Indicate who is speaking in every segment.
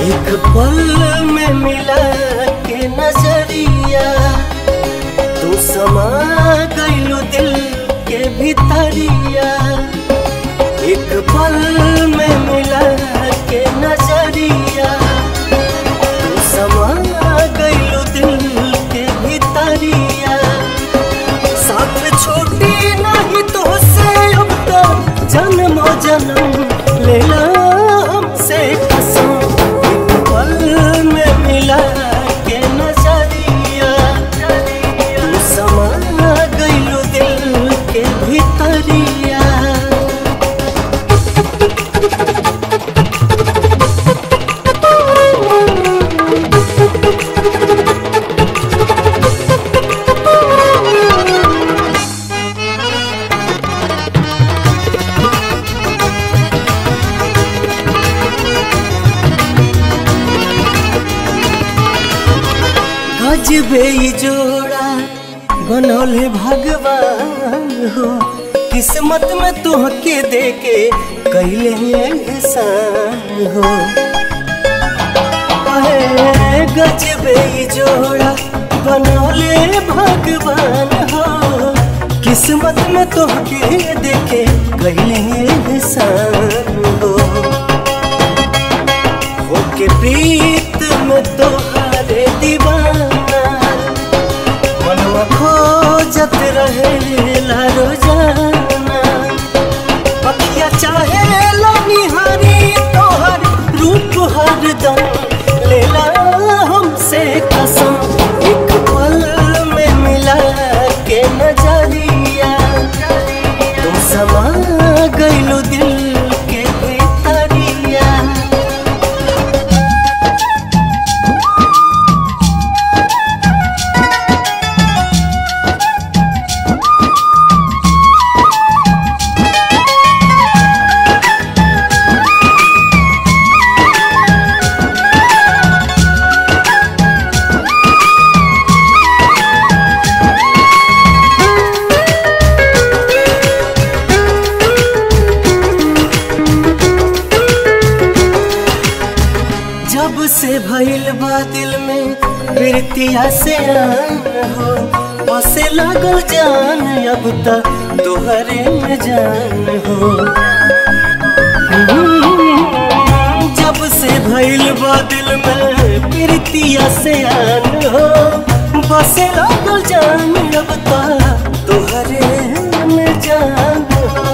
Speaker 1: एक पल में मिला के नजरिया तू समा गइलू दिल के भीतरिया एक पल में मिला के नजरिया तू समा गइलू दिल के भीतरिया साथ छोटी नहीं तो से अब तो जन्मो जन्म लेला हमसे कसम एक पल में मिला के नजरिया तू समा गइलू दिल के भीतरिया गजबे ई जोड़ा बनौले भगवान हो किस्मत में तुहके देके कैले एहसान हो अहे गजबे ई जोड़ा बनौले भगवान हो किस्मत में तुहके देके कैले एहसान हो होके प्रीत में तोहारे दीवाना मनवा खोजत रहेला रोजाना पतिया चाहे निहारी तोहर रूप हरदम लेला हमसे कसम एक पल में मिला के नजरिया तुम समा गइलू दिल के भीतरिया जब से भइल बा दिल में प्रीतिया से आन हो बसे लागल जान अब तक तोहरे में जान हो जब से भइल बा दिल में प्रीतिया से आन हो बसे लागल जान अब तक तोहरे में जान हो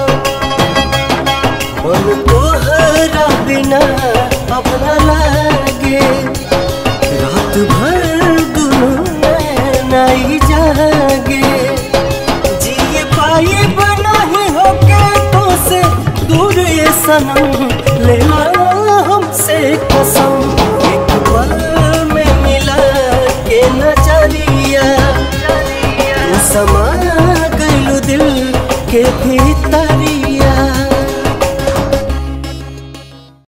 Speaker 1: मन तोहरा बिना अपना लागे रात भर दुनू नहीं जागे जिए पाए बना ही होके तो से दूर ये सनम लेला हमसे कसम